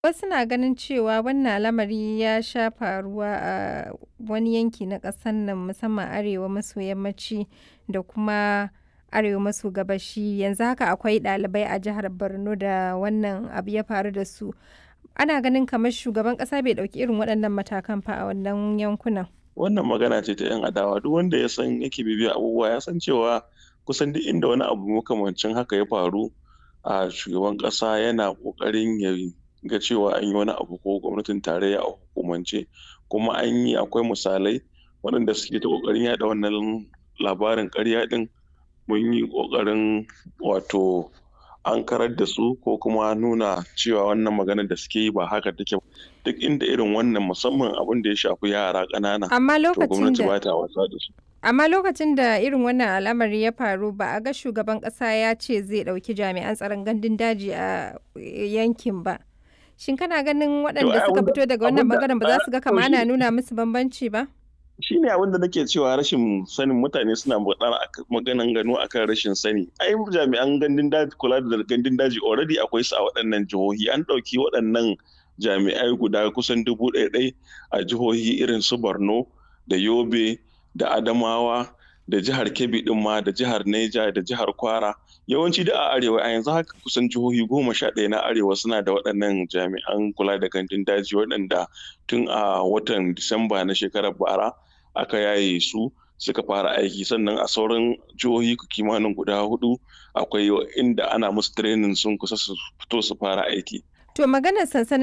Wasu na ganin cewa wannan lamari ya sha faruwa a wani yanki na ƙasar nan musamman arewa maso yammaci da kuma arewa maso gabashi. Yanzu haka akwai ɗalibai a jihar Borno da wannan abu ya faru da su. Ana ganin kamar shugaban ƙasa bai ɗauki irin waɗannan matakan fa a wannan yankunan. Wannan magana ce ta 'yan adawa. Duk wanda ya san yake bibiyar abubuwa ya san cewa kusan duk inda wani abu makamancin haka ya faru, a shugaban ƙasa yana ƙoƙarin ya ga cewa an yi wani abu ko gwamnatin tarayya a hukumance. Kuma an yi akwai misalai waɗanda suke ta ƙoƙarin yaɗa wannan labarin ƙarya ɗin. Mun yi ƙoƙarin wato ankarar da su ko kuma nuna cewa wannan maganar da suke yi ba haka take ba. Duk inda irin wannan musamman abin da ya shafi yara ƙanana, Amma to lokacin gwamnati da ba ta wasa da su. amma lokacin da irin wannan al'amari ya faru ba a ga shugaban ƙasa ya ce zai ɗauki jami'an tsaron gandun daji a yankin ba. Shin kana ganin waɗanda ai suka abin da- fito daga wannan abin da- ɓangaren ba za su ga to kamar shi- ana nuna musu bambanci ba? shi ne abin da nake cewa rashin sanin mutane suna magana ak- maganan gano akan rashin sani ai jami'an gandun daji kula da gandun daji already akwai su a waɗannan jihohi an ɗauki waɗannan jami'ai guda kusan dubu ɗaya ɗai a jihohi irin su borno da yobe da adamawa da jihar kebbi ɗin ma da jihar neja da jihar kwara yawanci da a arewa a yanzu haka kusan jihohi goma sha ɗaya na arewa suna da waɗannan jami'an kula da gandun daji waɗanda tun a watan disamba na shekarar bara aka yaye su suka fara aiki sannan a sauran jihohi kimanin guda hudu akwai inda ana musu training sun kusa su fito su fara aiki To maganar sansanin